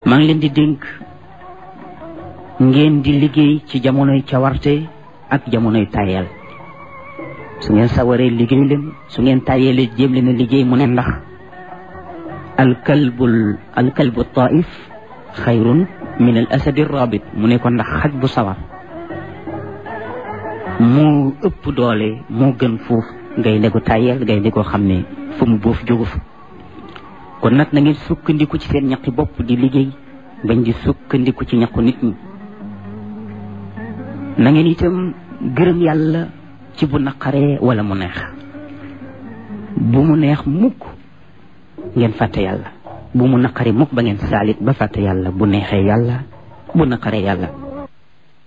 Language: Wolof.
maa ngi leen di dénk ngeen di liggéey ci jamonoy cawarte ak jamonoy tayel su ngeen sawaree liggéey leen su ngeen tayelee jéem leen a liggéey mu ne ndax alkalbul alkalbu taif xayrun min al asadi rabit mu ne ko ndax xaj bu sawar moo ëpp doole moo gën foofu ngay ne ko tayel ngay ne ko xam ne fu mu boof jógu fa kon nag na ngeen sukkandiku ci seen ñaqi bopp di liggéey bañ di sukkandiku ci ñaqu nit ñi na ngeen itam gërëm yàlla ci bu naqaree wala mu neex bu mu neex mukk ngeen fàtte yàlla bu mu naqari mukk ba ngeen saalit ba fàtte yàlla bu neexee yàlla bu naqaree yàlla